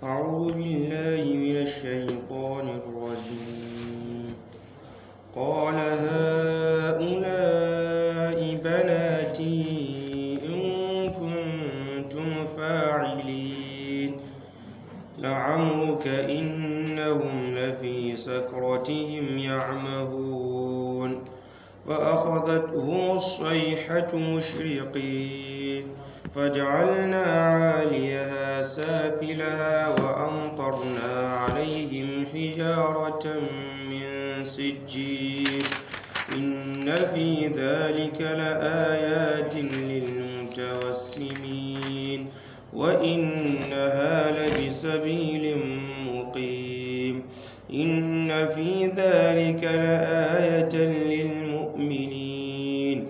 أعوذ بالله من الشيطان الرجيم قال هؤلاء بناتي إن كنتم فاعلين لعمرك إنهم لفي سكرتهم يعمهون فأخذتهم الصيحة مشرقين فجعلنا عاليها سافلها وأمطرنا عليهم حجارة من سجيل إن في ذلك لآيات للمتوسمين وإنها لبسبيل مقيم إن في ذلك لآية للمؤمنين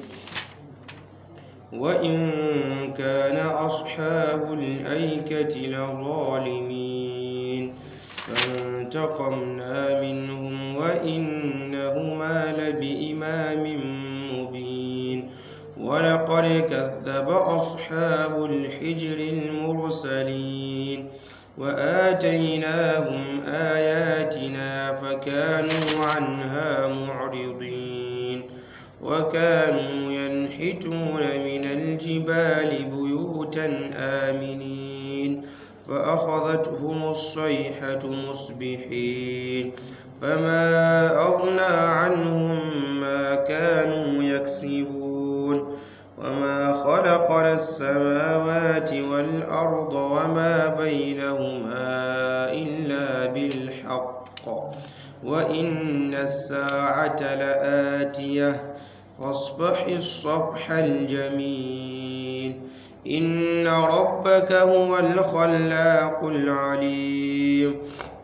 وإن كان أصحاب الأيكة لظالمين فانتقمنا منهم وإنهما لبإمام مبين ولقد كذب أصحاب الحجر المرسلين وآتيناهم آياتنا فكانوا عنها معرضين وكانوا ينحتون من الجبال بيوتا آمنين فأخذتهم الصيحة مصبحين فما أغنى عنهم ما كانوا يكسبون وما خلقنا السماوات والأرض وما بينهما إلا بالحق وإن الساعة لآتية فاصبح الصفح الجميل إن ربك هو الخلاق العليم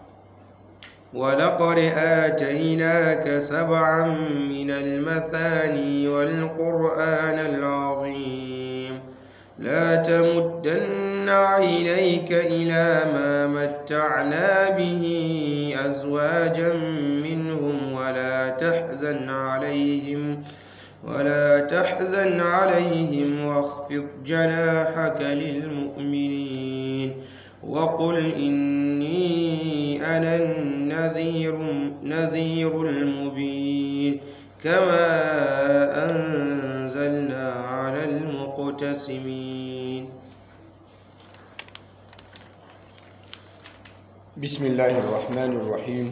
ولقد آتيناك سبعا من المثاني والقرآن العظيم لا تمدن عينيك إلى ما متعنا به أزواجا منهم ولا تحزن عليهم ولا تحزن عليهم واخفض جناحك للمؤمنين وقل إني أنا النذير نذير المبين كما أنزلنا على المقتسمين بسم الله الرحمن الرحيم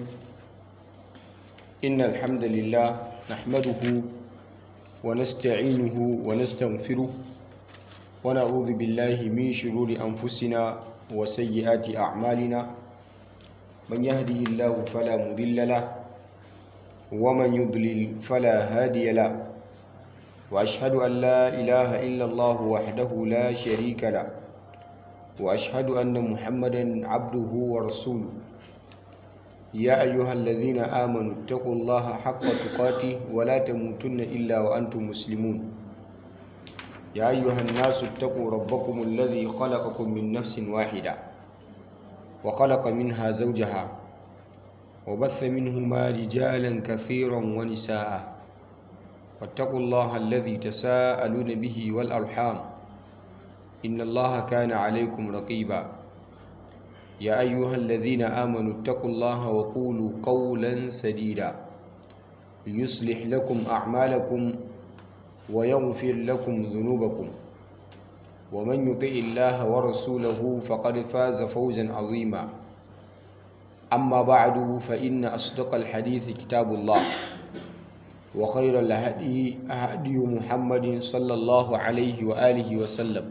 إن الحمد لله نحمده ونستعينه ونستغفره ونعوذ بالله من شرور أنفسنا وسيئات أعمالنا من يهده الله فلا مضل له ومن يضلل فلا هادي له وأشهد أن لا إله إلا الله وحده لا شريك له وأشهد أن محمدا عبده ورسوله يا أيها الذين آمنوا اتقوا الله حق تقاته ولا تموتن إلا وأنتم مسلمون يا أيها الناس اتقوا ربكم الذي خلقكم من نفس واحدة وخلق منها زوجها وبث منهما رجالا كثيرا ونساء واتقوا الله الذي تساءلون به والأرحام إن الله كان عليكم رقيبا يا أيها الذين آمنوا اتقوا الله وقولوا قولا سديدا يصلح لكم أعمالكم ويغفر لكم ذنوبكم ومن يطع الله ورسوله فقد فاز فوزا عظيما أما بعد فإن أصدق الحديث كتاب الله وخير الهدي هدي محمد صلى الله عليه وآله وسلم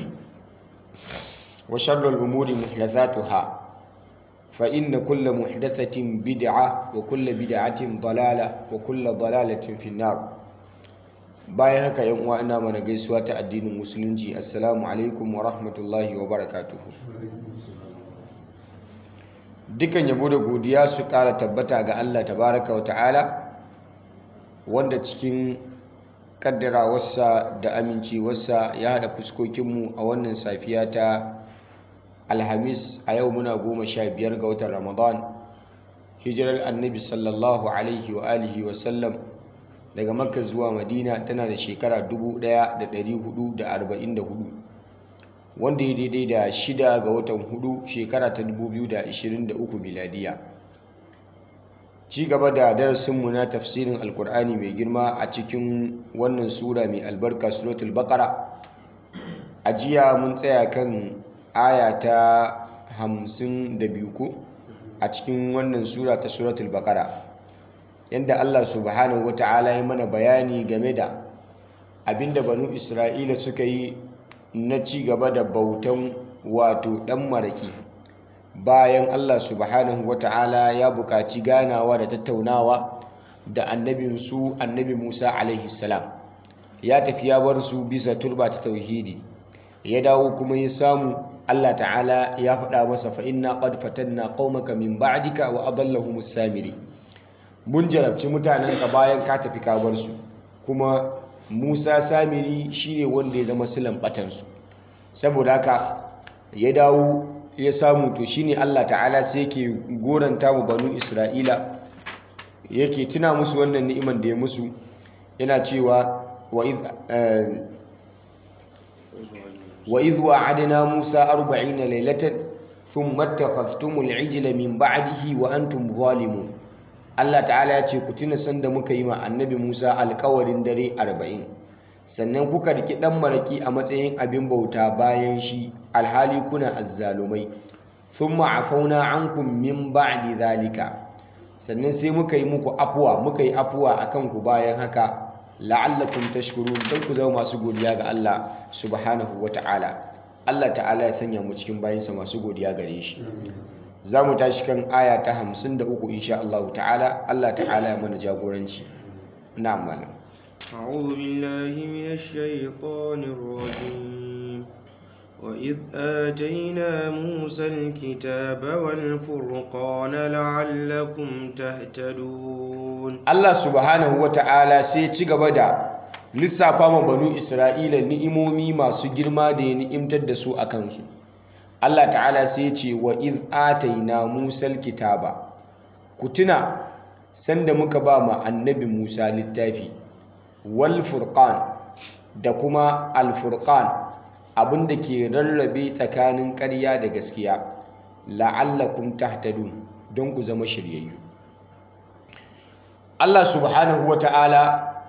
وشر الأمور محدثاتها فإن كل محدثة بدعة وكل بدعة ضلالة وكل ضلالة في النار bayan haka yan uwa ina mana gaisuwa ta addinin musulunci assalamu alaikum wa rahmatullahi wa barakatuhu dukan yabo da godiya su kara tabbata ga Allah tabaraka wa ta'ala wanda cikin kaddarawarsa da amincewarsa ya haɗa fuskokinmu a wannan safiya ta alhamis a yau muna goma sha biyar ga watan ramadan hijirar annabi sallallahu alaihi wa alihi wa sallam daga makka zuwa madina tana da shekara 1444 wanda ya daidai da shida ga watan hudu shekara ta 2023 miladiya ci gaba da darasinmu na tafsirin alkur'ani mai girma a cikin wannan sura mai albarka suratul baqara a jiya mun tsaya kan aya ta 52 ko a cikin wannan sura ta suratul baqara yanda Allah subhanahu wata'ala ya mana bayani game da abinda banu Isra'ila suka yi na ci gaba da bautan wato dan maraki bayan Allah subhanahu wata'ala ya buƙaci ganawa da tattaunawa da annabin su annabi Musa alaihi salam ya tafi ya bar su bisa turba ta tauhidi ya dawo kuma ya samu Allah ta'ala ya faɗa masa fa inna qad fatanna qaumaka min ba'dika wa adallahumus samiri mun jarabci mutanenka bayan ka tafi ka bar su kuma Musa samiri shine wanda ya zama silan batansu saboda haka ya dawo ya samu to shine Allah ta'ala sai yake goranta mu banu Isra'ila yake tuna musu wannan ni'iman da ya musu yana cewa wa idh wa idh wa'adna Musa 40 laylatan thumma ittakhadhtumul 'ijla min ba'dihi wa antum zalimun Allah ta'ala ya ce ku tuna sanda muka yi ma annabi Musa alkawarin dare arba'in sannan kuka riki ɗan maraki a matsayin abin bauta bayan shi alhali kuna azzalumai thumma afauna ankum min ba'di zalika sannan sai muka yi muku afuwa muka yi afuwa akan ku bayan haka la'allakum tashkurun dan ku zama masu godiya ga Allah subhanahu wata'ala Allah ta'ala ya sanya mu cikin bayinsa masu godiya gare shi za mu tashi kan aya ta hamsin da uku insha Allah ta'ala Allah ta'ala ya mana jagoranci na malam أعوذ بالله من الشيطان الرجيم وإذ آتينا موسى الكتاب والفرقان لعلكم تهتدون Allah subhanahu wa ta'ala sai ci gaba da lissafa ma banu Isra'ila ni'imomi masu girma da ya ni'imtar da su a kansu Allah ta'ala sai ce wa iz ataina musal kitaba ku tuna sanda muka ba ma annabi Musa littafi wal furqan da kuma al furqan abinda ke rarrabe tsakanin ƙarya da gaskiya la'allakum tahtadun don ku zama shiryayyu Allah subhanahu wata'ala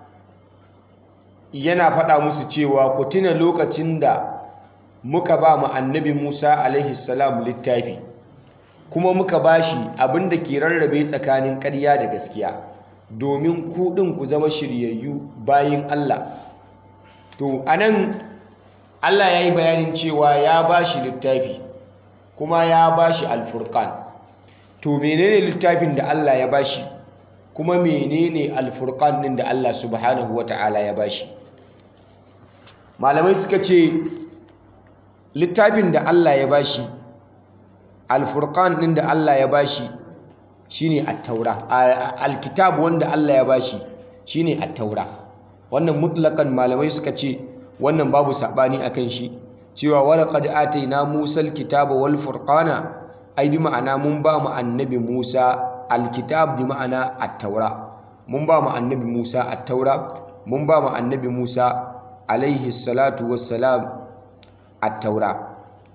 yana faɗa musu cewa ku tuna lokacin da muka ba mu annabi Musa alaihi salam littafi kuma muka bashi abin da ke rarrabe tsakanin ƙarya da gaskiya domin ku ɗin ku zama shiryayyu bayin Allah to anan Allah ya yi bayanin cewa ya bashi littafi kuma ya bashi alfurqan to menene littafin da Allah ya bashi kuma menene alfurqan ɗin da Allah subhanahu wata'ala ya bashi malamai suka ce littafin da Allah ya bashi alfurqan din da Allah ya bashi shine at-taura alkitab wanda Allah ya bashi shine at-taura wannan mutlaqan malamai suka ce wannan babu sabani akan shi cewa walaqad ataina Musa al-kitaba wal furqana ai bi ma'ana mun ba mu annabi Musa alkitab bi ma'ana at-taura mun ba mu annabi Musa at-taura mun ba mu annabi Musa alaihi salatu wassalam at-taura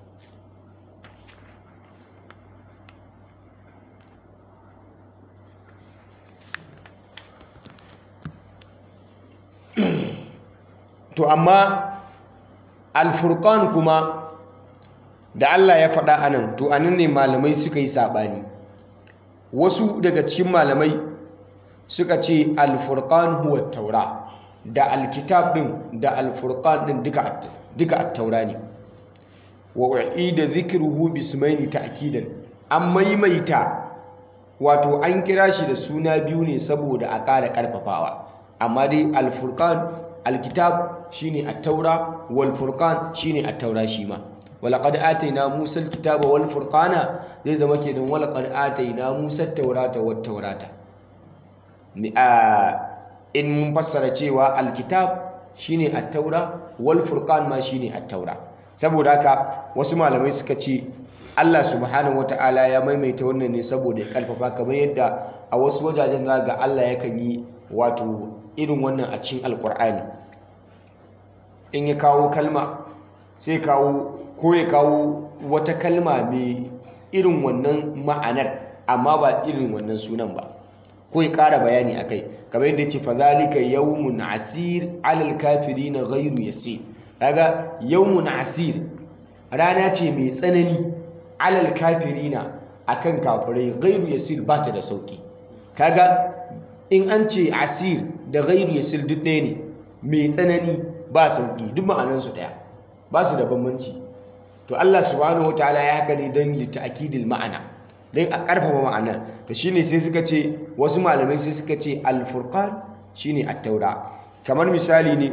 to amma alfurqan kuma da Allah ya faɗa anan to anan ne malamai suka yi saɓani wasu daga cikin malamai suka ce alfurqan huwa taura da alkitab din da alfurqan din duka duka at-taura ne wa u'ida dhikruhu bismaini ta'kidan an maimaita wato an kira shi da suna biyu ne saboda a ƙara ƙarfafawa amma dai alfurqan alkitab shine at-taura wal furqan shine at-taura shi ma walaqad atayna musa alkitaba wal furqana zai zama kenan walaqad atayna musa at-taurata wat taurata ni a in mun fassara cewa alkitab shine at-taura wal furqan ma shine at-taura saboda haka wasu malamai suka ce Allah subhanahu wataala ya maimaita wannan ne saboda ya karfafa kamar yadda a wasu wajajen za ga Allah yakan yi wato irin wannan a cikin alkur'ani in ya kawo kalma sai kawo ko ya kawo wata kalma mai irin wannan ma'anar amma ba irin wannan sunan ba ko ya ƙara bayani a kai kamar yadda ce fazalika yawmun asir alal kafiri na ghairu yasir kaga yawmun asir rana ce mai tsanani alal kafiri na akan kafirai ghairu yasir ba ta da sauki kaga in an ce asir da ghairu yasir duk ɗaya ne mai tsanani ba sauki duk ma'anansu ɗaya ba su da bambanci to Allah subhanahu wataala ya haka ne don litta'kidil ma'ana don a ƙarfafa ma'ana to shine sai suka ce wasu malamai sai suka ce al-furqan shine at-taura kamar misali ne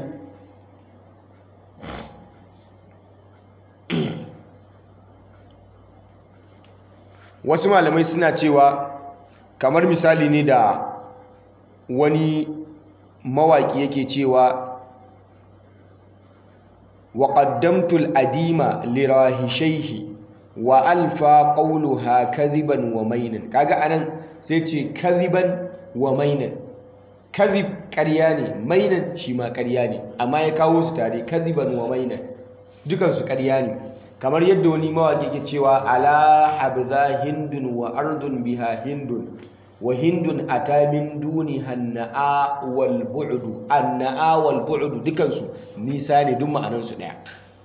wasu malamai suna cewa kamar misali ne da wani mawaki yake cewa وقدمت الأديم لراهشيه وألفى قولها كذبا ومينا كاغا أنا سيتي كذبا ومينا كذب كرياني مينا شما كرياني أما يكاو ستاري كذبا ومينا dukan su ƙarya ne kamar yadda wani mawaƙi ke cewa ala habza hindun wa ardun biha hindun wa hindun ata min duni hanna'a wal bu'du anna'a wal bu'du dukansu nisa ne duk ma'anar su daya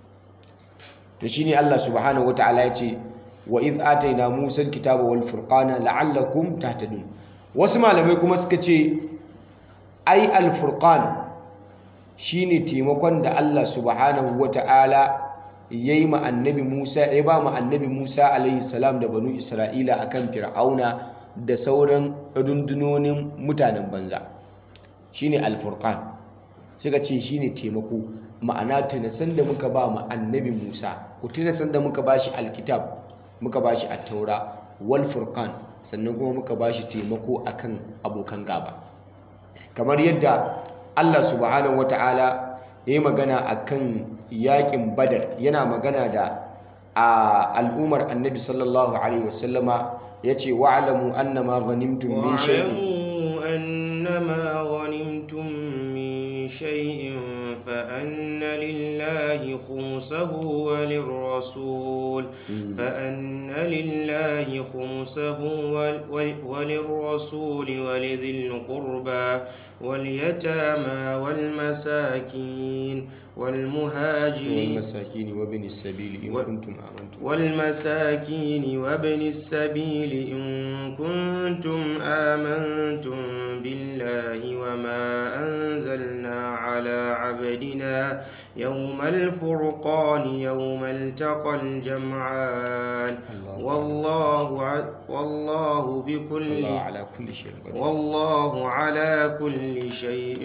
to shine Allah subhanahu wataala yace wa id ataina musa alkitaba wal furqana la'allakum tahtadun wasu malamai kuma suka ce ai al furqan shine taimakon da Allah subhanahu wataala yayi ma annabi Musa ya ba ma annabi Musa alaihi salam da banu Isra'ila akan fir'auna da sauran rundunonin mutanen banza shine alfurqan suka ce shine taimako ma'ana tunasan da muka ba mu annabi Musa ku tunasan da muka bashi alkitab muka bashi at-taura wal furqan sannan kuma muka bashi taimako akan abokan gaba kamar yadda Allah subhanahu wataala ya yi magana akan yakin badar yana magana da a al'ummar annabi sallallahu alaihi wasallama ya ce wa'alamu annama ghanimtum min shay'in واعلموا أنما غنمتم من شيء فأن لله خمسه وللرسول فأن لله خمسه ول- ول- وللرسول ولذي القربى واليتامى والمساكين والمهاجرين والمساكين وابن السبيل إن و- كنتم آمنتم والمساكين وابن السبيل إن كنتم آمنتم بالله وما أنزلنا على عبدنا يوم الفرقان يوم التقى الجمعان الله والله ع- والله بكل الله على كل شيء قدير والله على كل شيء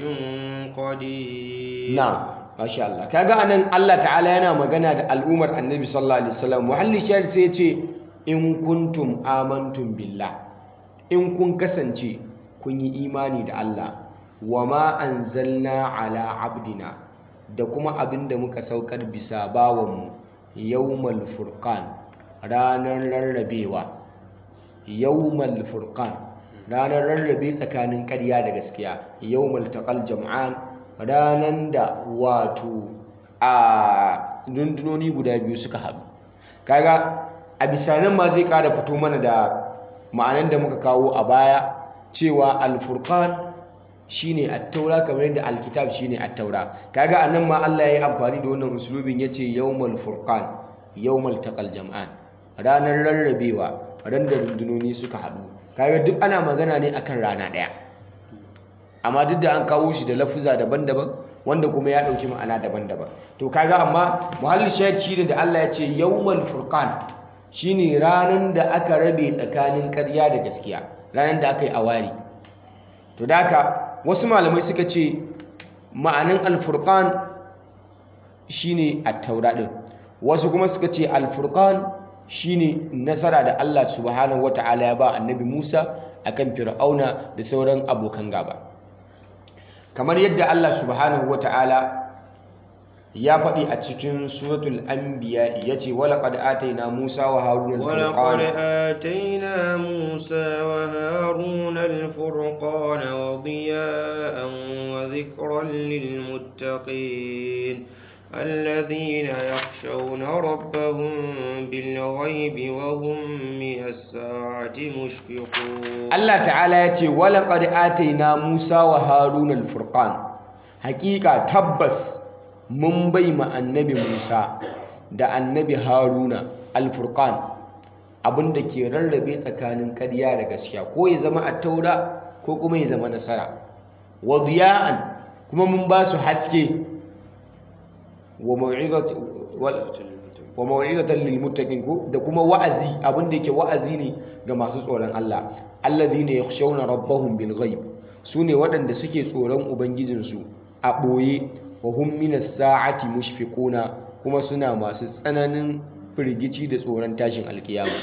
قدير na'am masha Allah kaga anan Allah ta'ala yana magana da al'ummar annabi sallallahu alaihi wasallam muhalli shahid sai ya ce in kuntum amantum billah in kun kasance kun yi imani da Allah wa ma anzalna ala abdina da kuma abinda muka saukar bisa bawanmu yawmal furqan ranar rarrabewa yawmal furqan ranar rarrabe tsakanin ƙarya da gaskiya yawmal taqal jam'an ranan da wato a rundunoni guda biyu suka haɗu kaga a bisa nan ma zai ƙara fito mana da ma'anan da muka kawo a baya cewa alfurqan shine at-taura kamar yadda alkitab shine at-taura kaga anan ma Allah ya yi amfani da wannan usulubin yace yawmal furqan yawmal taqal jam'an ranar rarrabewa ran da rundunoni suka haɗu kaga duk ana magana ne akan rana ɗaya amma duk da an kawo shi da lafuza daban-daban wanda kuma ya ɗauki ma'ana daban-daban to kaga amma muhalli shahid shi da Allah ya ce yawmal furqan shine ranan da aka rabe tsakanin ƙarya da gaskiya ranan da aka yi awari to da haka wasu malamai suka ce ma'anin alfurqan shine at-taura din wasu kuma suka ce alfurqan shine nasara da Allah subhanahu wataala ya ba annabi Musa akan fir'auna da sauran abokan gaba kamar yadda Allah subhanahu wataala ya faɗi a cikin suratul anbiya yace walaqad ataina Musa wa Haruna ولقد al-furqan آتينا موسى وهارون الفرقان وضياء وذكرا للمتقين الذين يخشون ربهم بالغيب وهم من الساعة مشفقون Allah ta'ala ya ce walaƙad ataina Musa wa Harun al-Furqan hakika tabbas mun bai ma annabi Musa da annabi Haruna al-Furqan abinda ke rarrabe tsakanin ƙarya da gaskiya ko ya zama at-taura ko kuma ya zama nasara wa diya'an kuma mun ba su haske wa mau'izat wa mau'izatan lil muttaqin ko da kuma wa'azi abin da yake wa'azi ne ga masu tsoron Allah alladhina yakhshawna rabbahum bil ghaib sune waɗanda suke tsoron ubangijinsu a ɓoye wa hum minas sa'ati mushfiquna kuma suna masu tsananin firgici da tsoron tashin alkiyama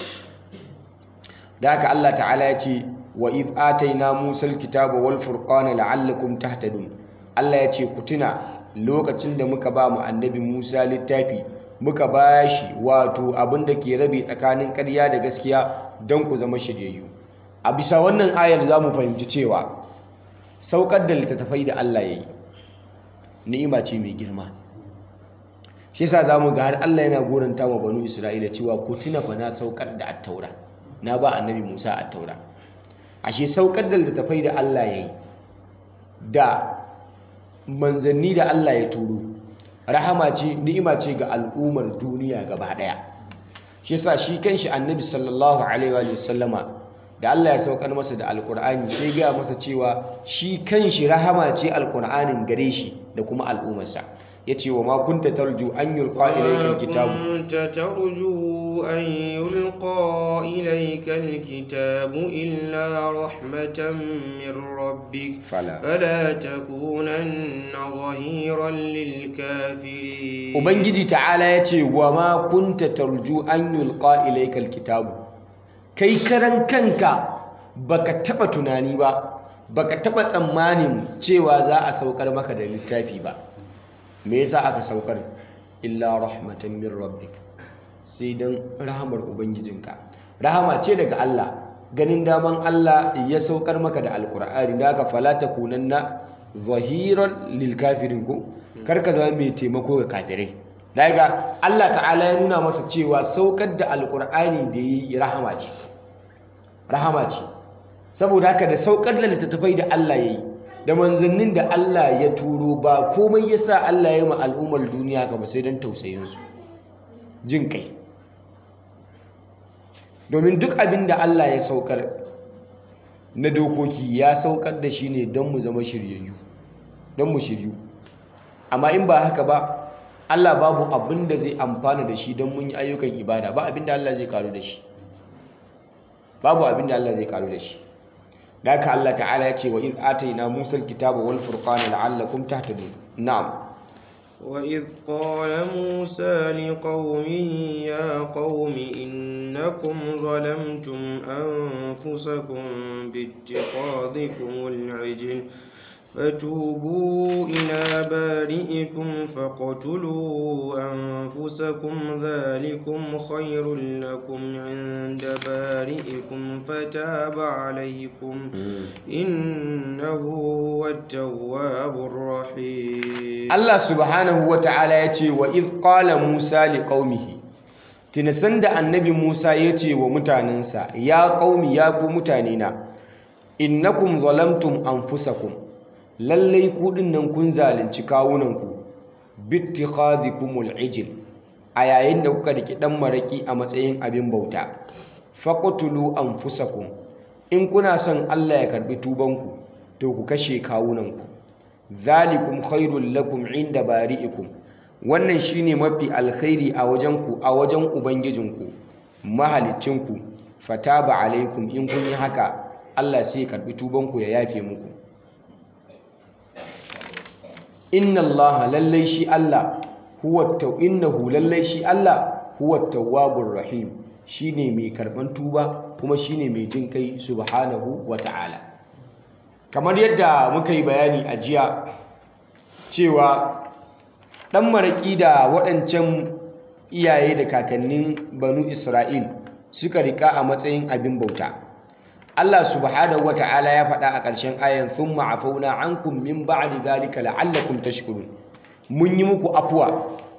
da haka Allah ta'ala ya ce wa id ataina musal kitaba wal furqana la'allakum tahtadun Allah ya ce ku tuna lokacin da muka ba mu annabi Musa littafi muka ba shi wato abin da ke rabe tsakanin ƙarya da gaskiya don ku zama shiryayyu a bisa wannan ayar za mu fahimci cewa saukar da littattafai da Allah ya yi ni'ima ce mai girma shi yasa za mu ga har Allah yana goranta wa banu Isra'ila cewa ku tuna fa na saukar da attaura na ba annabi Musa attaura ashe saukar da littattafai da Allah ya yi da manzanni da Allah ya turo rahama ce ni'ima ce ga al'ummar duniya gaba daya shi yasa shi kanshi annabi sallallahu alaihi wa sallama da Allah ya saukar masa da alqur'ani sai ga masa cewa shi kanshi rahama ce alqur'anin gare shi da kuma al'ummarsa yace wa ma kunta tarju an yulqa ilayka alkitabu كنت ترجو أن يلقى إليك الكتاب إلا رحمة من ربك فلا فلا تكونن ظهيرا للكافرين ubangiji ta'ala yace wa ma kunta tarju an yulqa ilayka alkitabu kai karan kanka baka taba tunani ba baka taba tsammanin cewa za a saukar maka da littafi ba me yasa aka saukar illa rahmatan min rabbik sai dan rahamar ubangijinka rahama ce daga Allah ganin daman Allah ya saukar maka da alqur'ani da aka fala takunanna zahiran lil kafirin ko karka zama mai taimako ga kafirai daga Allah ta'ala ya nuna masa cewa saukar da alqur'ani da yi rahama ce rahama ce saboda haka da saukar da littattafai da Allah ya yi da manzannin da Allah ya turo ba komai ya sa Allah ya ma al'ummar duniya ka ba sai don tausayinsu jin kai domin duk abin da Allah ya saukar na dokoki ya saukar da shi ne don mu zama shiryayyu don mu shiryu amma in ba haka ba Allah babu abin da zai amfana da shi don mun yi ayyukan ibada ba abin da Allah zai karu da shi babu abin da Allah zai karu da shi da haka Allah ta'ala ya ce wa iz ataina Musa al-kitaba wal furqana la'allakum tahtadun na'am وإذ قال موسى لقومه يا قوم إنكم ظلمتم أنفسكم باتخاذكم العجل فتوبوا إلى بارئكم فاقتلوا أنفسكم ذلكم خير لكم عند بارئكم فتاب عليكم إنه هو التواب الرحيم Allah subhanahu wa ta'ala ya ce wa iz qala Musa li qaumihi tinasan da annabi Musa ya ce wa mutanensa ya qaumi ya ku mutanena innakum zalamtum anfusakum lallai ku dinnan kun zalunci kawunanku bittikhadhikumul ijl a yayin da kuka riki dan maraki a matsayin abin bauta faqtulu anfusakum in kuna son Allah ya karbi tubanku to ku kashe kawunanku zalikum khairul lakum inda bari'ikum wannan shine mafi alkhairi a wajen ku a wajen ubangijinku mahalicinku fataba alaikum in kun yi haka Allah sai ya karbi tubanku ya yafe muku inna Allah lallai shi Allah huwa taw innahu lallai shi Allah huwa tawwabur rahim shine mai karban tuba kuma shine mai jin kai subhanahu wa ta'ala kamar yadda muka yi bayani a jiya cewa ɗan maraƙi da waɗancan iyaye da kakannin banu isra'il suka riƙa a matsayin abin bauta Allah subhanahu wata'ala ya faɗa a ƙarshen ayan thumma afauna ankum min ba'di dhalika la'allakum tashkurun mun yi muku afuwa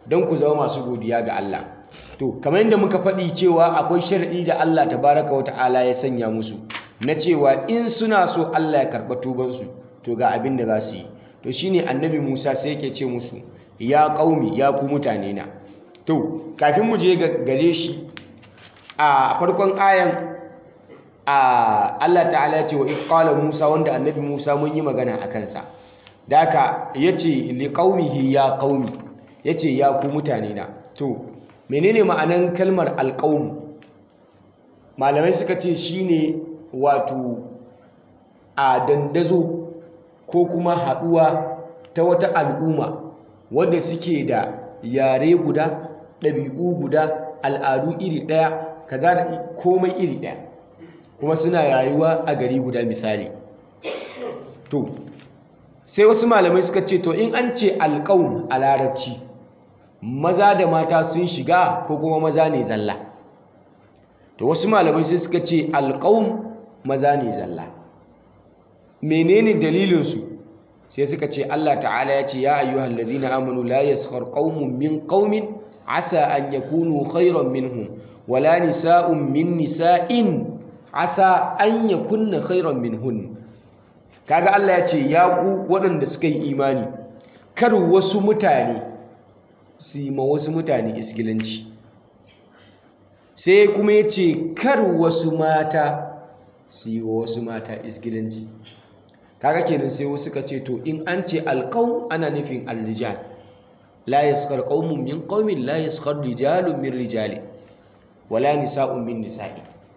don ku zama masu godiya ga Allah to kamar yadda muka faɗi cewa akwai sharadi da Allah tabaraka wata'ala ya sanya musu na cewa in suna so Allah ya karɓa tubansu to ga abin da za su yi to shine annabi Musa sai yake ce musu ya ƙaumi ya ku mutane na to kafin mu je gare shi a farkon ayan a Allah ta'ala ya ce wa iqala Musa wanda annabi Musa mun yi magana a kansa da haka yace li qaumihi ya qaumi yace ya ku mutane na to menene ma'anan kalmar alqaum malamai suka ce shine wato a dandazo ko kuma haɗuwa ta wata al'umma wanda suke da yare guda ɗabi'u guda al'adu iri ɗaya kaza da komai iri ɗaya kuma suna rayuwa a gari guda misali to sai wasu malamai suka ce to in an ce alƙawun a larabci maza da mata sun shiga ko kuma maza ne zalla to wasu malamai sai suka ce alƙawun maza ne zalla menene dalilinsu sai suka ce Allah ta'ala ya ce ya ayyuhal ladina amanu la yaskhar qaumun min qaumin asa an yakunu khairan minhum wala nisa'un min nisa'in asa an yakunna khairan minhun kaga Allah ya ce ya ku waɗanda suka yi imani kar wasu mutane su yi ma wasu mutane isgilanci sai kuma ya ce kar wasu mata su yi wa wasu mata isgilanci kaga kenan sai wasu ka ce to in an ce alqaum ana nufin arrijal la yaskhar qaumun min qaumin la yaskhar rijalun min rijali wala nisa'un min nisa'i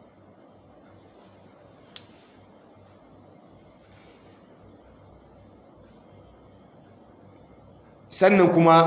sannan kuma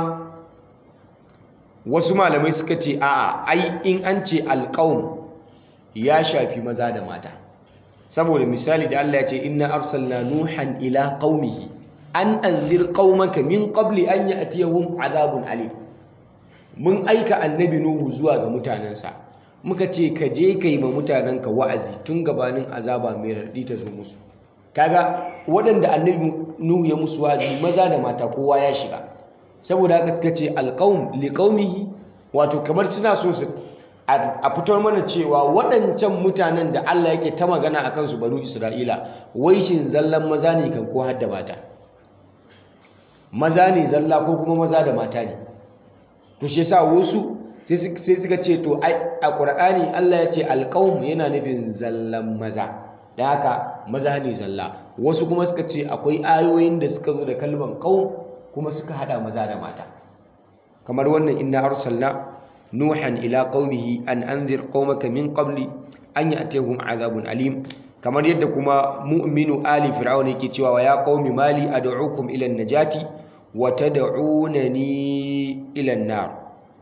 wasu malamai suka ce a'a ai in an ce alqaum ya shafi maza da mata saboda misali da Allah ya ce inna arsalna nuhan ila qaumihi an anzir qaumaka min qabli an ya'tiyahum azabun alim mun aika annabi nuhu zuwa ga mutanensa muka ce ka je kai ma mutanenka wa'azi tun gabanin azaba mai raɗi ta zo musu kaga waɗanda annabi nuhu ya musu wa'azi maza da mata kowa ya shiga saboda haka suka ce alqaum liqaumihi wato kamar suna so su a fitar mana cewa waɗancan mutanen da Allah yake ta magana a kansu banu Isra'ila wai shin zallan maza ne kan ko hadda mata maza ne zalla ko kuma maza da mata ne to shi yasa wasu sai suka ce to a Qur'ani Allah ya ce alqaum yana nufin zallan maza da haka maza ne zalla wasu kuma suka ce akwai ayoyin da suka zo da kalman qaum kuma suka hada maza da mata kamar wannan inna arsalna nuhan ila qaumihi an anzir qaumaka min qabli an ya'tihum azabun alim kamar yadda kuma mu'minu ali fir'aun yake cewa wa ya qaumi mali ad'ukum ila an-najati wa tad'unani ila an-nar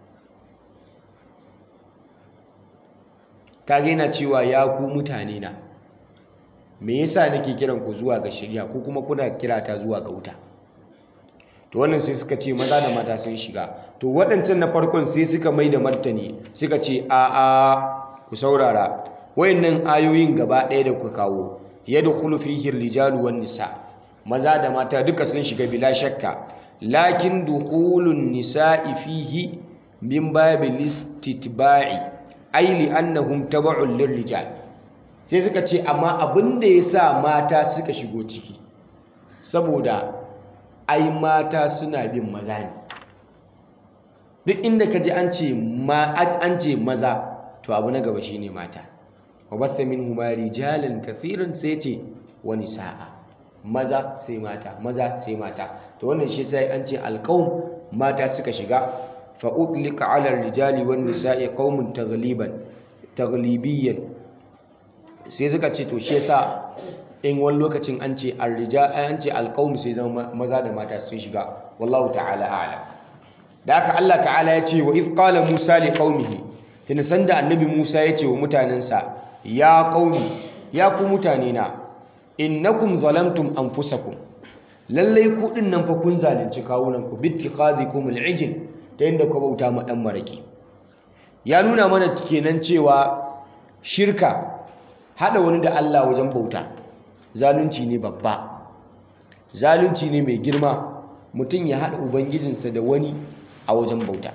kage yana cewa ya ku mutane na me yasa nake kiran ku zuwa ga shari'a ko kuma kuna kirata zuwa ga wuta to wannan sai suka ce maza da mata sun shiga to waɗancan na farkon sai suka mai da martani suka ce a a ku saurara wayannan ayoyin gaba ɗaya da kuka kawo yadkhulu fihi rijalu wan nisa maza da mata duka sun shiga bila shakka lakin dukhulun nisa'i fihi min babil istitba'i ay li annahum tab'un lirrijal sai suka ce amma abin da yasa mata suka shigo ciki saboda ai mata suna bin maza ne duk inda ka ji an ce an ce maza to abu na gaba shine mata wa batha minhuma rijalan kathiran sai ce wa nisaa maza sai mata maza sai mata to wannan shi sai an ce alqaum mata suka shiga fa utlika ala rijali wan nisa'i qaumun taghliban taghlibiyan sai suka ce to shi yasa in wani lokacin an ce arrija an ce alqaum sai zama maza da mata sun shiga wallahu ta'ala a'lam da haka Allah ta'ala ya ce wa iz qala Musa li qaumihi tun sanda annabi Musa ya ce wa mutanensa ya qaumi ya ku mutane na innakum zalamtum anfusakum lallai ku din nan fa kun zalunci kawunan ku bittiqazikum al'ijl ta yanda ku bauta ma dan maraki ya nuna mana kenan cewa shirka hada wani da Allah wajen bauta zalunci ne babba zalunci ne mai girma mutum ya haɗa ubangijinsa da wani a wajen bauta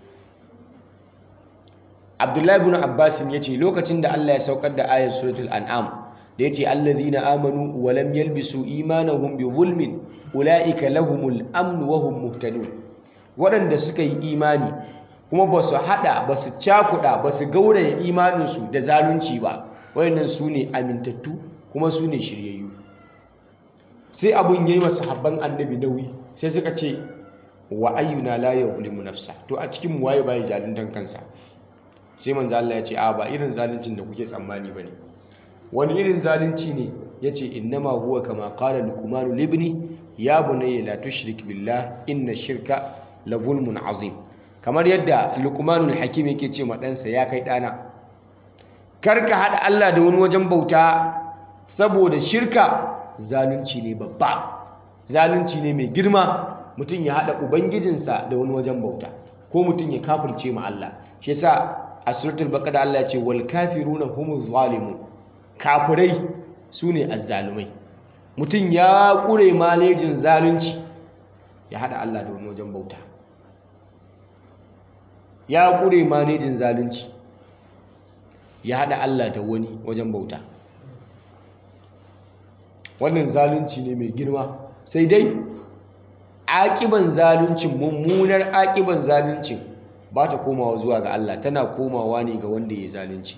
abdullahi ibn abbas ya ce lokacin da allah ya saukar da ayar suratul an'am da ya ce allazina amanu wa lam yalbisu imanahum bi zulmin ulaika lahumul amn wa hum muhtadun waɗanda suka yi imani kuma ba su haɗa ba su cakuɗa ba su gauraya imaninsu da zalunci ba wayannan su ne amintattu kuma su ne shiryayyu sai abun yayi masu habban annabi nauyi sai suka ce wa ayyuna la yuzlimu nafsa to a cikin mu waye bai zaluntan kansa sai manzo Allah ya ce a ba irin zaluncin da kuke tsammani bane wani irin zalunci ne yace innama huwa kama qala luqman libni ya bunayya la tushrik billah inna shirka la zulmun azim kamar yadda luqmanul hakim yake ce ma ɗansa ya kai ɗana karka haɗa Allah da wani wajen bauta saboda shirka zalunci ne babba zalunci ne mai girma mutum ya haɗa ubangijinsa da wani wajen bauta ko mutum ya kafirce ma Allah shi yasa a suratul baqara Allah ya ce wal kafiruna humuz zalimun kafirai sune azzalumai mutum ya kure malejin zalunci ya haɗa Allah da wani wajen bauta ya kure malejin zalunci ya haɗa Allah da wani wajen bauta wannan zalunci ne mai girma sai dai aƙiban zaluncin mummunar aƙiban zaluncin ba ta komawa zuwa ga Allah tana komawa ne ga wanda ya zalunci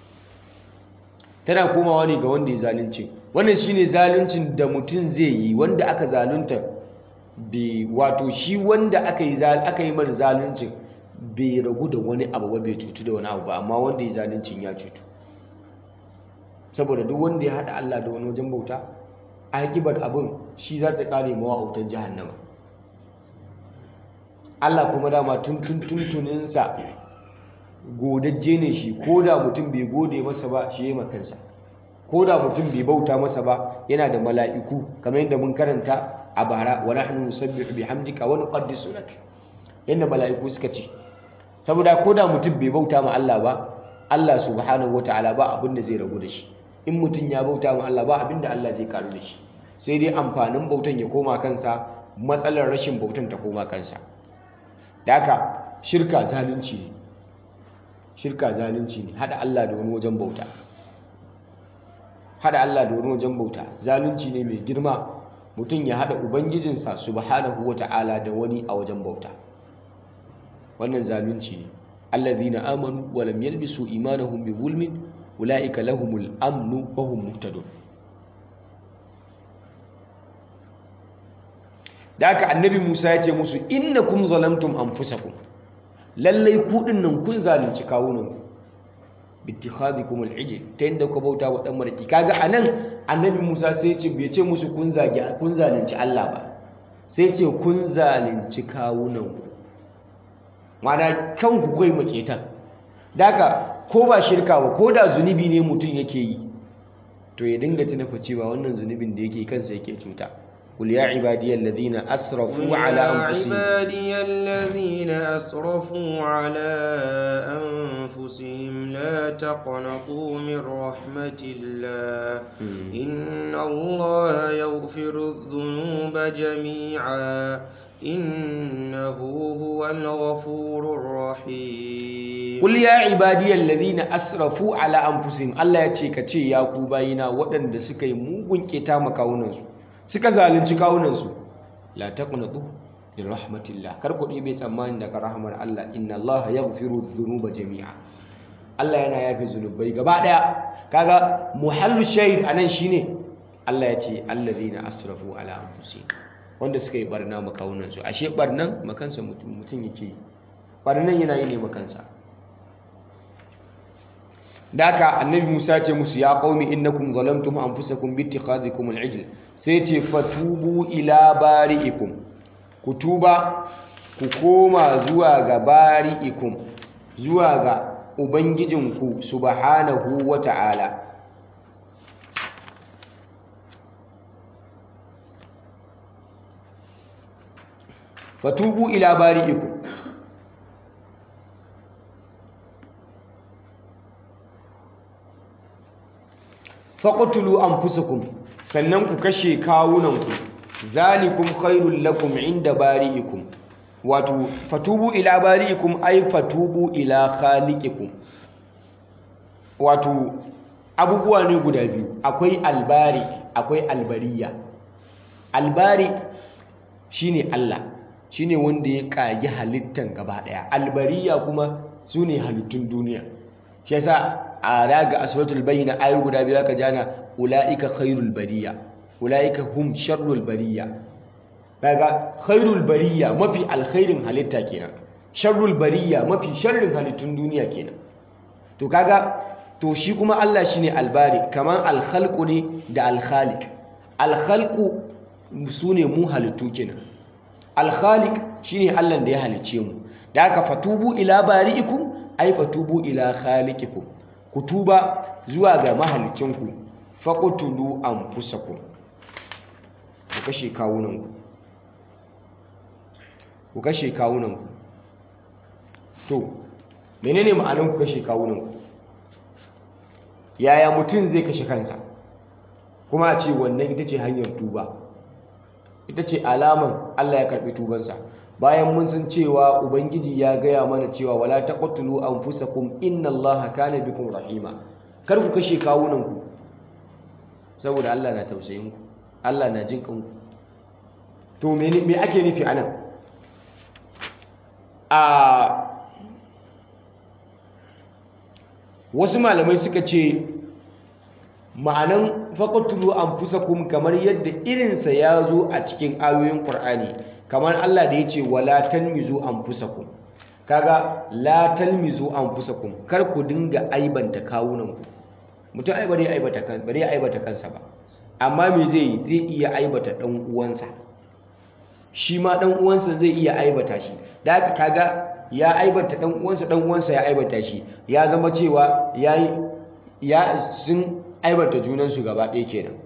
tana komawa ne ga wanda ya zalunci wannan shine zaluncin da mutum zai yi wanda aka zalunta bai wato shi wanda aka yi aka yi mar zaluncin bai ragu da wani abu ba bai cutu da wani abu ba amma wanda ya zaluncin ya cutu saboda duk wanda ya haɗa Allah da wani wajen bauta akibar abin shi za ta kare mawa autar jahannama Allah kuma dama tun tun tuntuninsa godajje ne shi ko da mutum bai gode masa ba shi ya yi kansa ko da mutum bai bauta masa ba yana da mala'iku kamar yadda mun karanta a bara wa nahnu nusabbihu bihamdika wa nuqaddisu lak yadda mala'iku suka ce saboda ko da mutum bai bauta ma Allah ba Allah subhanahu wataala ba abin da zai ragu da shi in mutum ya bauta ma Allah ba abin da Allah zai karu da shi sai dai amfanin bautan ya koma kansa matsalar rashin bautan ta koma kansa da haka shirka zalunci ne shirka zalunci ne hada Allah da wani wajen bauta hada Allah da wani wajen bauta zalunci ne mai girma mutum ya hada ubangijinsa subhanahu wata'ala da wani a wajen bauta wannan zalunci ne allazina amanu wa lam yalbisu imanahum bi zulmin ulaika lahumul amnu wa hum muhtadun da aka annabi Musa ya ce musu innakum zalamtum anfusakum lallai ku nan kun zalunci kawunan ku bittikhadikum al-ijl ta yadda ku bauta wa dan maraki kaga anan annabi Musa sai ya ce bai ce musu kun zagi kun zalunci Allah ba sai ce kun zalunci kawunan ku mana kanku kai maketan daga ko ba shirka ba ko da zunubi ne mutum yake yi to ya dinga tuna fa cewa wannan zunubin da yake kansa yake cuta قل يا عبادي الذين أسرفوا على أنفسهم يا عبادي الذين أسرفوا على أنفسهم لا تقنطوا من رحمة الله إن الله يغفر الذنوب جميعا إنه هو الغفور الرحيم قل يا عبادي الذين أسرفوا على أنفسهم الله يتشيك يا كوباينا ودن دسكي موغن كتام كاوننسو suka zalunci kawunansu la taqnatu min rahmatillah kar ku ɗebe tsammani daga rahmar Allah inna Allah yaghfiru dhunuba jami'a Allah yana yafe zunubai gaba daya kaga muhallu shahid anan shine Allah ya ce allazina asrafu ala anfusihim wanda suka yi barna ma kawunansu ashe barnan makansa mutum mutum yake barnan yana yi ne makansa daka annabi Musa ce musu ya qaumi innakum zalamtum anfusakum bi ittikhadhikum al-ijl sai ce fatubu ila bari'ikum ku tuba ku koma zuwa ga bari'ikum zuwa ga ubangijinku subhanahu wata'ala fatubu ila bari'ikum faqtulu anfusakum sannan ku kashe kawunanku zalikum khairul lakum inda bari'ikum wato fatubu ila bari'ikum ay fatubu ila khaliqikum wato abubuwa ne guda biyu akwai albari akwai albariya albari shine Allah shine wanda ya kagi halittan gaba daya albariya kuma sune halittun duniya shi yasa a raga aswatul bayyina ayu guda biyu aka jana ulaika khairul bariya ulaika hum sharrul bariya kaga khairul bariya mafi alkhairin halitta kenan sharrul bariya mafi sharrin halittun duniya kenan to kaga to shi kuma Allah shine albari kaman alkhalqu ne da alkhaliq alkhalqu sune mu halittu kenan alkhaliq shine Allah da ya halice mu da haka fatubu ila bari'ikum ay fatubu ila khaliqikum ku tuba zuwa ga mahalicinku faqtulu anfusakum ku kashe kawunanku ku kashe kawunanku to menene ma'anar ku kashe kawunanku yaya mutum zai kashe kansa kuma a ce wannan ita ce hanyar tuba ita ce alaman Allah ya karɓi tubansa bayan mun san cewa ubangiji ya gaya mana cewa wala taqtulu anfusakum innallaha kana bikum rahima kar ku kashe kawunanku saboda Allah na tausayin ku Allah na jin kanku to me me ake nufi anan a wasu malamai suka ce ma'anan faqtulu anfusakum kamar yadda irinsa ya zo a cikin ayoyin Qur'ani kamar Allah da yace wala talmizu anfusakum kaga la talmizu anfusakum kar ku dinga aibanta kawunanku mutum ai bare aibata kan bare aibata kansa ba amma me zai zai iya aibata dan uwansa shi ma dan uwansa zai iya aibata shi da haka kaga ya aibata dan uwansa dan uwansa ya aibata shi ya zama cewa yayi ya sun aibata junansu gaba ɗaya kenan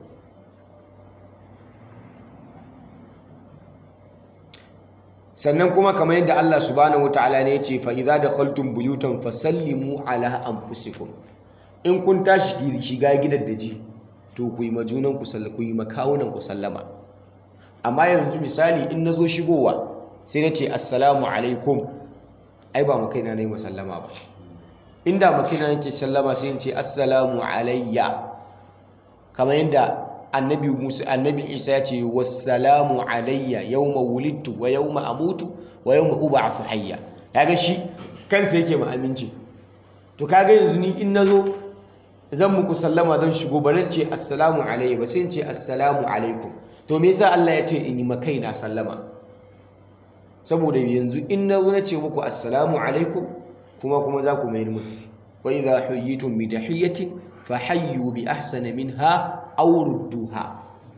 sannan kuma kamar yadda Allah subhanahu wataala ne ya ce fa idza dakhaltum buyutan fasallimu ala anfusikum in kun tashi shiga gidan daji to ku yi majunan ku sallama ku yi makawunan ku sallama amma yanzu misali in nazo shigowa sai na ce assalamu alaikum ai ba makaina ne musallama ba inda makaina nake sallama sai in ce assalamu alayya kamar yadda annabi Musa annabi Isa ya ce wassalamu alayya yawma wulidtu wa yawma amutu wa yawma ub'athu hayya kaga shi kansa yake ma aminci to kaga yanzu ni in nazo zan muku sallama zan shigo ba zan ce assalamu alayya ba sai in ce assalamu alaikum to me yasa Allah ya ce in yi makaina sallama saboda yanzu in nazo na ce muku assalamu alaikum kuma kuma za ku mai mun wa idha huyitum bi tahiyatin fahayyu bi ahsana minha aw rudduha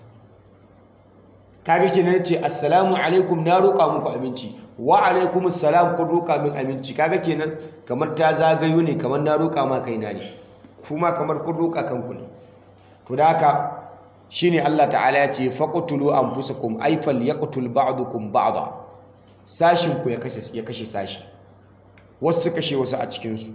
kaga kenan ce assalamu alaikum na roƙa muku aminci wa alaikum assalam kun roƙa min aminci kaga kenan kamar ta zagayo ne kamar na roƙa ma kaina ne kuma kamar kun roƙa kanku ne to da haka shine Allah ta'ala ya ce faqtulu anfusakum ay falyaqtul ba'dukum ba'da sashin ku ya kashe ya kashe sashi wasu kashe wasu a cikin su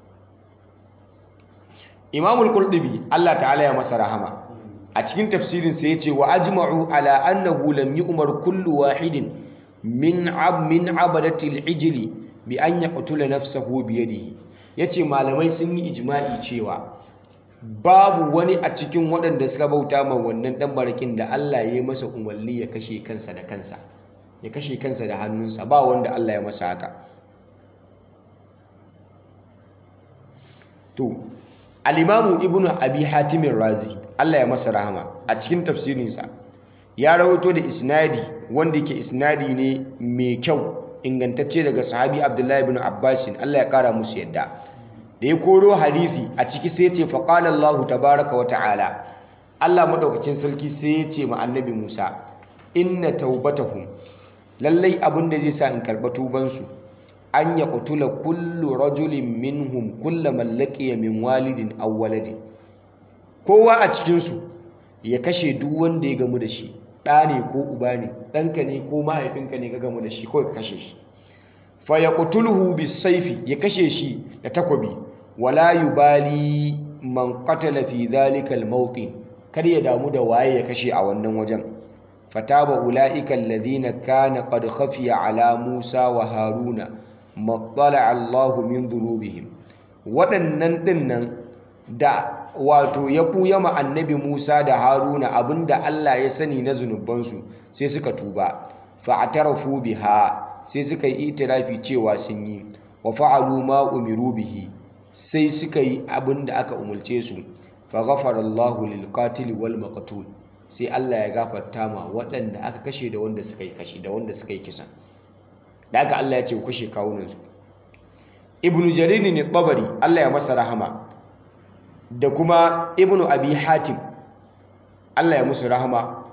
Imamul Qurtubi Allah ta'ala ya masa rahama a cikin tafsirin sa yace wa ajma'u ala annahu lam yu'mar kullu wahidin min ab min abadati al-ijli bi an yaqtula nafsahu bi yadihi yace malamai sun yi ijma'i cewa babu wani a cikin waɗanda suka bauta ma wannan dan barakin da Allah ya yi masa umarni ya kashe kansa da kansa ya kashe kansa da hannunsa ba wanda Allah ya masa haka to al-imamu ibnu abi hatim razi Allah ya masa rahama a cikin tafsirinsa ya rawaito da isnadi wanda yake isnadi ne mai kyau ingantacce daga sahabi abdullahi ibn abbasin Allah ya kara musu yadda da ya koro hadisi a ciki sai ce faqala Allah tabaraka wa ta'ala Allah madaukakin sarki sai ya ce ma annabi Musa inna taubatahum lallai abin da zai sa in karba tubansu an ya qutula kullu rajulin minhum kullaman laqiya min walidin aw waladin kowa a cikinsu ya kashe duk wanda ya gamu da shi ɗa ne ko uba ne ɗanka ne ko mahaifinka ne ka gamu da shi kawai ka kashe shi fa ya qutulhu bisayfi ya kashe shi da takobi wala yubali man qatala fi dhalika al kar ya damu da waye ya kashe a wannan wajen fataba ulaika alladhina kana qad khafiya ala Musa wa Haruna mattala Allahu min dhunubihim waɗannan dinnan da wato ya ɓuya ma annabi Musa da Haruna abinda Allah ya sani na zunubansu sai suka tuba fa'tarafu biha sai suka yi itirafi cewa sun yi wa fa'alu ma umiru bihi sai suka yi abinda aka umulce su fa ghafara Allahu lil qatil wal maqtul sai Allah ya gafarta ma waɗanda aka kashe da wanda suka yi kashe da wanda suka yi kisan da aka Allah ya ce ku kashe kawunansu ibnu jarir ne tabari Allah ya masa rahama da kuma ibnu abi hatim Allah ya musu rahama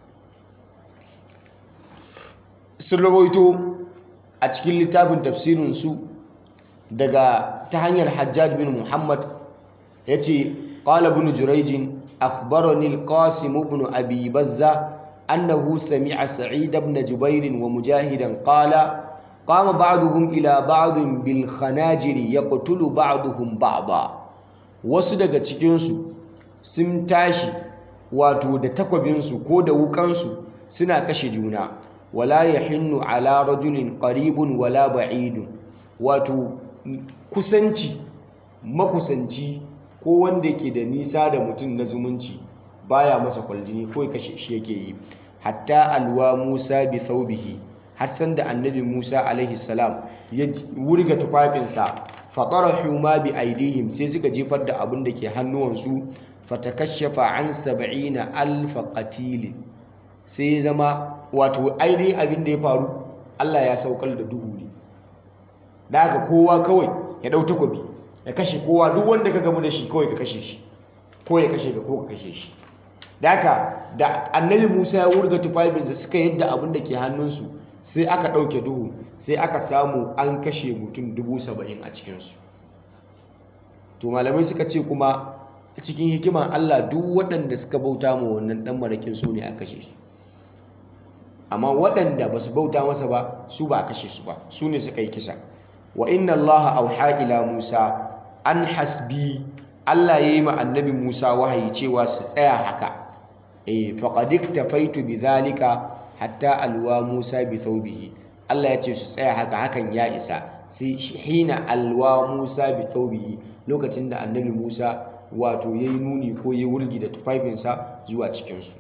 sun rawaito a cikin littafin tafsirinsu daga ta hanyar hajjaj bin muhammad ya ce ƙala bin jurejin akhbarani al-qasim ibn abi bazza annahu sami'a sa'id ibn jubair wa mujahidan qala qama ba'duhum ila ba'd bil khanajiri yaqtulu ba'duhum ba'da wasu daga cikinsu sun tashi wato da takwabinsu ko da wukansu suna kashe juna wala yahinnu ala rajulin qaribun wala ba'idun wato kusanci makusanci ko wanda ke da nisa da mutum na zumunci baya masa kwaljini ko kashe shi yake yi hatta alwa Musa bi thawbihi har san da annabi Musa alaihi salam ya wurga tufafinsa fatarahu ma bi aidihim sai suka jefar da abin da ke hannuwansu fatakashafa an sab'ina alf qatil sai zama wato ainihin abin da ya faru Allah ya saukar da duhu ne da haka kowa kawai ya dau takobi ya kashe kowa duk wanda ka gamu da shi kawai ka kashe shi ko ya kashe ka ko ka kashe shi da haka da annabi Musa ya wurga tufafinsa suka yadda abin da ke hannunsu sai aka ɗauke duhu sai aka samu an kashe mutum dubu saba'in a cikinsu to malamai suka ce kuma cikin hikiman Allah duk waɗanda suka bauta ma wannan ɗan marakin su ne a kashe su amma waɗanda ba su bauta masa ba su ba a kashe su ba su ne suka yi kisa wa inna Allah auha ila Musa an hasbi Allah ya yi ma annabi Musa wahayi cewa su tsaya haka eh faqad iktafaitu bidhalika hatta alwa Musa bi thawbihi Allah ya ce su tsaya haka hakan ya isa sai hina alwa Musa bi thawbihi lokacin da annabi Musa wato yayi nuni ko yayi wurgi da tufafinsa zuwa cikin su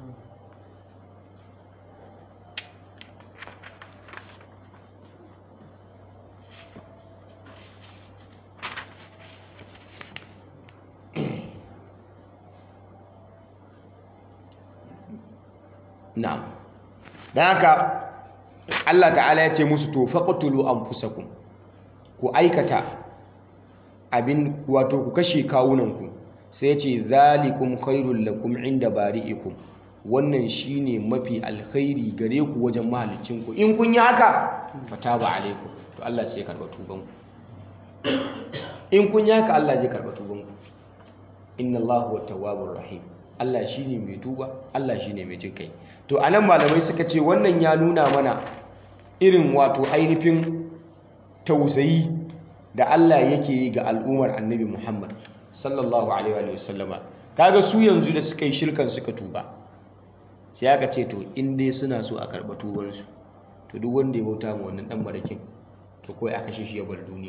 na'am dan haka Allah ta'ala ya ce musu to faqtulu anfusakum ku aikata abin wato ku kashe kawunanku sai ya ce zalikum khairul lakum inda bari'ikum wannan shine mafi alkhairi gare ku wajen mahalicinku in kun yi haka fataba alaikum to Allah sai ya karba tubanku in kun yi haka Allah zai karba tubanku inna Allahu tawwabur rahim Allah shine mai tuba Allah shine mai jin kai to anan malamai suka ce wannan ya nuna mana irin wato ainihin tausayi da Allah yake yi ga al'ummar annabi Muhammad sallallahu alaihi wa sallama kaga su yanzu da suka yi shirkan suka tuba sai aka ce to in dai suna so a karɓa tubarsu to duk wanda ya bauta ma wannan dan marakin to kawai a kashe shi ya bar duniya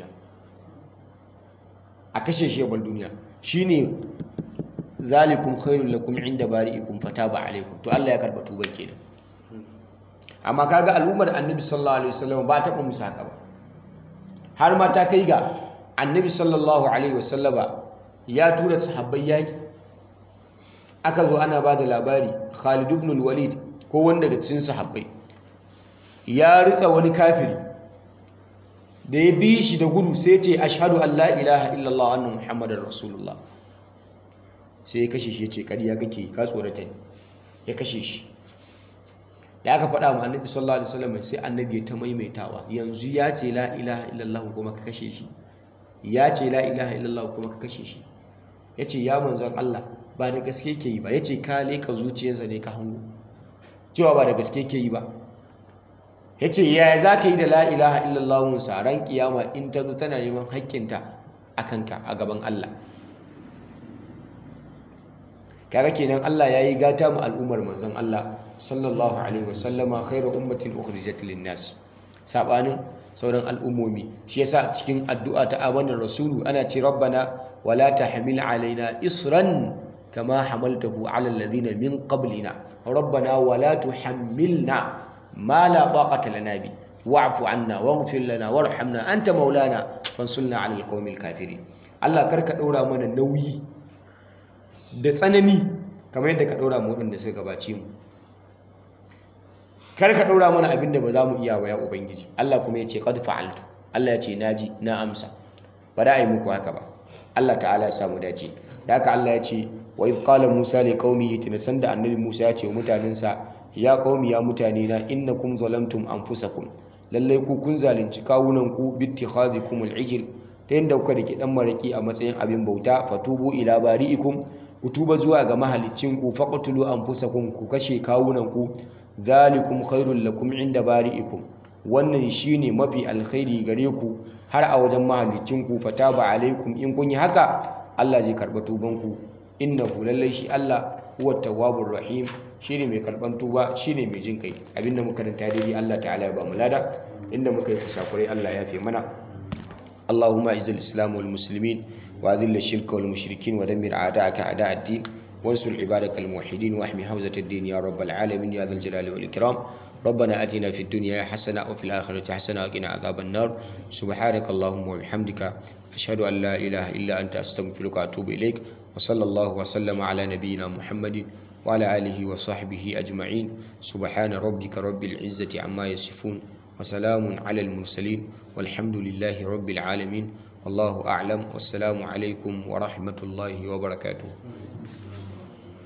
a kashe shi ya bar duniya shine zalikum khairul lakum inda bari'ikum fataba alaikum to Allah ya karba tuban kenan amma kaga al'ummar annabi sallallahu alaihi wasallam ba ta musu haka ba har ma ta kai ga annabi sallallahu alaihi wasallama ya tura sahabbai yaki aka zo ana ba da labari Khalid ibn al-Walid ko wanda daga cikin sahabbai ya ritsa wani kafiri da ya bi shi da gudu sai ce ashhadu an la ilaha illallah anna muhammadar rasulullah sai ya kashe shi ya ce ƙarya kake ka tsorata ne ya kashe shi da aka faɗa ma annabi sallallahu alaihi wasallam sai annabi ya ta maimaitawa yanzu ya ce la ilaha illallah kuma ka kashe shi ya ce la ilaha illallah kuma ka kashe shi ya ce ya manzon Allah ba da gaske ke yi ba ya ce ka leka zuciyarsa ne ka hango cewa ba da gaske ke yi ba ya ce yaya za ka yi da la ilaha illallah musa ran kiyama in ta zo tana neman haƙƙinta a kanka a gaban Allah kaga kenan Allah ya yi gata mu al'ummar manzon Allah sallallahu alaihi wasallama khairu ummatin ukhrijat lin-nas sabanin sauran al'ummomi shi yasa cikin addu'a ta amanar rasulu ana ce rabbana wala tahmil alaina isran kama hamaltahu ala alladhina min qablina rabbana wala tuhammilna ma la taqata lana bi wa'fu anna waghfir lana warhamna anta maulana fansurna 'alal qawmil kafirin Allah karka daura mana nauyi da tsanani kamar yadda ka daura mu wadanda suka gabace mu karka daura mana abin da ba za mu iya ba ya ubangiji Allah kuma ya ce qad fa'altu Allah ya ce naji na amsa ba da yi muku haka ba Allah ta'ala ya samu dace da haka Allah ya ce wa idh qala Musa li qaumihi tinasan da annabi Musa ya ce wa mutanensa ya qaumi ya mutane na innakum zalamtum anfusakum lallai ku kun zalunci kawunan ku bittikhadhikum al-ijl ta yadda kuka dake dan maraki a matsayin abin bauta fatubu ila bari'ikum ku tuba zuwa ga mahalicin ku faqtulu anfusakum ku kashe kawunan ku zalikum khairul lakum inda bari'ikum wannan shine mafi alkhairi gare ku har a wajen mahalicin ku fataba alaikum in kun yi haka Allah zai karba tuban ku innahu lallai shi Allah huwa tawwabur rahim shine mai karban tuba shine mai jin kai abinda muka karanta daidai Allah ta'ala ya ba mu lada inda muka yi kusakurai Allah ya fi mana اللهم اعز الاسلام والمسلمين واذل الشرك والمشركين ودمر اعداءك اعداء الدين وانصر عبادك الموحدين واحمي حوزة الدين يا رب العالمين يا ذا الجلال والإكرام ربنا آتنا في الدنيا حسنة وفي الآخرة حسنة وقنا عذاب النار سبحانك اللهم وبحمدك أشهد أن لا إله إلا أنت أستغفرك وأتوب إليك وصلى الله وسلم على نبينا محمد وعلى آله وصحبه أجمعين سبحان ربك رب العزة عما يصفون وسلام على المرسلين والحمد لله رب العالمين والله أعلم والسلام عليكم ورحمة الله وبركاته